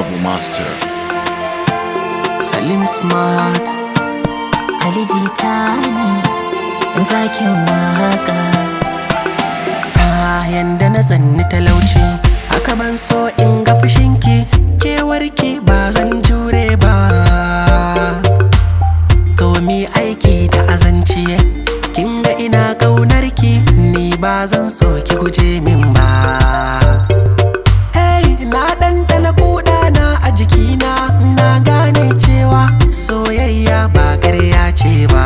Babu Master. Salim Smart Ali Jitani zakin waka Ah, yanda na tsanni talauci haka ban so in ga fushinki kewarki ba zan jure ba to mi aiki da azanci kin ga ina ƙaunarki ni ba zan so ki guje min ba hey na ɗanɗana kuɗana a jikina na gane cewa soyayya ba ƙarya ce ba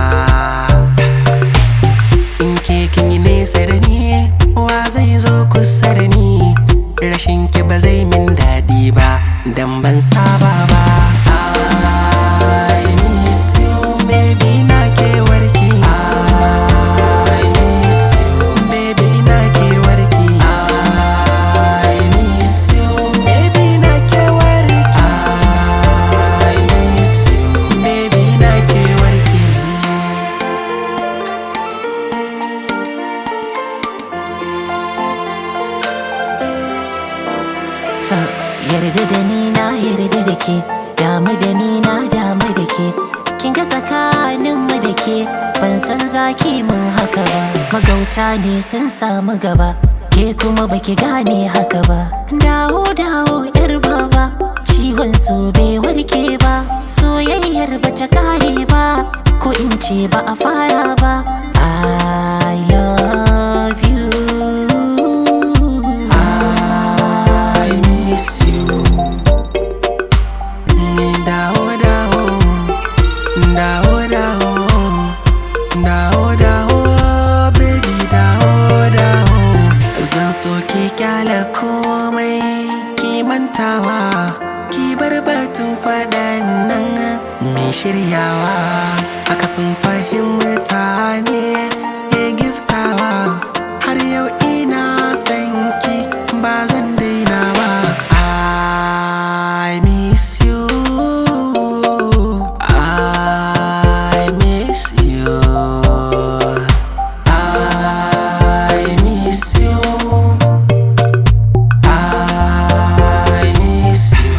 in ke kin yi nesa da ni wa zai zo kusa da ni rashin ki ba zai min daɗi ba dan ban saba ba I miss you, baby, na kewarki. I miss you, baby, na kewarki. I miss you, baby, na kewarki. I miss you, baby, na kewarki. ta yarda da ni na yarda da ke damu da ni na damu da ke kin ga tsakanin mu da ke ban san zaki mun haka ba magauta ne sun samu gaba ke kuma baki gane haka ba dawo dawo yar baba ciwon su bai warke ba soyayyar ba ta kare ba ko in ce ba a fara ba I love you I miss you. Ni dawo dawo, dawo dawo, dawo dawo, baby dawo dawo. Zan so ki kyale komai ki mantawa, ki bar batun faɗan nan mai shiryawa. Haka sun fahimta ne ke giftawa, har yau ina son ki ba zan daina ba. I miss you. I miss you. I miss you. I miss you.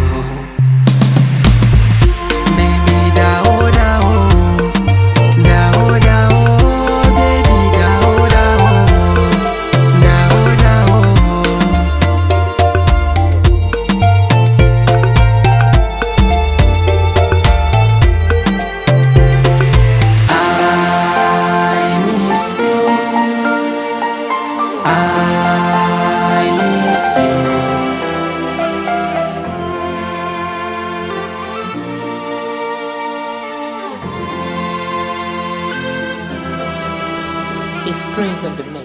Baby, dawo dawo, dawo dawo, baby, dawo dawo, dawo dawo. I miss you. I miss you. It's Prince of the